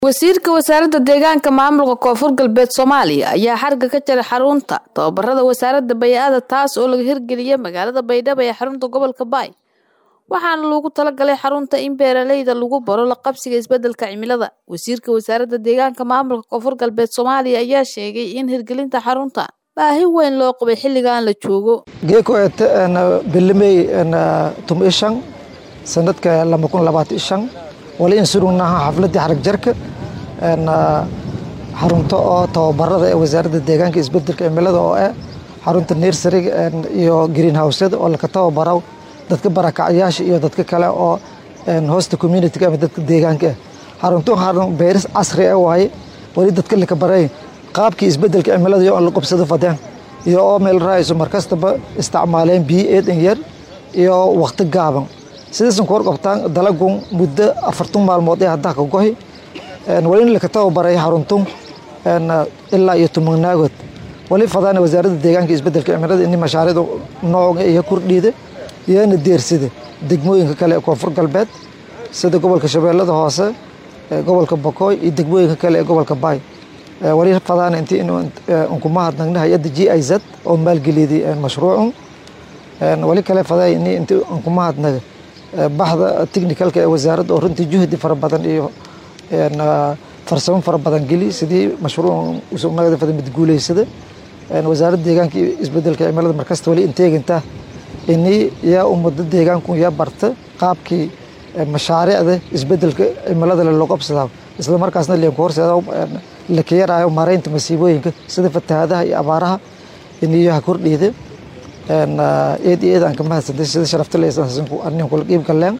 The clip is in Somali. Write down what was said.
wasiirka wasaaradda deegaanka maamulka koonfur galbeed soomaaliya ayaa xarga ka jaray xarunta tababarada wasaaradda bay-ada taas oo laga hirgeliyay magaalada baydhabo ee xarunta gobolka baay waxaana loogu talagalay xarunta in beeraleyda lagu baro la qabsiga isbedelka cimilada wasiirka wasaaradda deegaanka maamulka koonfur galbeed soomaaliya ayaa sheegay in hirgelinta xarunta baahi weyn loo qabay xilligan la joogo geeko eete bilimey tum ishan sanadka lama kun labaatan ishan wali in surugnaha xafladii xarag jarka xarunta oo tababarada ee wasaaradda deegaanka isbedelka cimilada oo ah xarunta nersariga iyo green houseda oo laka tababaro dadka barakacyaasha iyo dadka kale oo hosta communitiga ama dadka deegaanka ah xaruntu xarun beeris casri ah waaye wali dadka laka baray qaabkii isbedelka cimilada iyo la qabsado fadeen iyo oo meel raayso markastaba isticmaaleen biyo eedan yar iyo waqti gaaban sidaasan ku warqabtaan dalagun muddo afartan maalmood ee haddaa ka gohi wali in laka tababaray xaruntun ilaa iyo tumanaagood wali fadaan wasaaradda deegaanka isbedelka cimilada in mashaariicda nooca iyo kordhiida iyana deersida degmooyinka kale ee koonfur galbeed sida gobolka shabeellada hoose gobolka bokooy iyo degmooyinka kale ee gobolka baay wali fadaan intii inkuma hadnagna hay-adda g i z oo maalgeliyday mashruucun wali kale faday ini intii inkuma hadnaga baxda technicalka ee wasaaradda oo runtii juhdi fara badan iyo farsamo fara badan geli sidii mashruuc usugnaada fada mid guuleysada wasaaradda deegaanka iyo isbedelka cimilada markasta wali inteeginta ini yaa ummada deegaanku yaa barta qaabkii mashaariicda isbedelka cimilada loo qabsadaa isla markaasna leenku horseeda la kayaraayo maaraynta masiibooyinka sida fatahaadaha iyo abaaraha iniyo ha kordhiida eed iyo eed aan ka mahadsantay sida sharafta leysan anin kula qiib galeen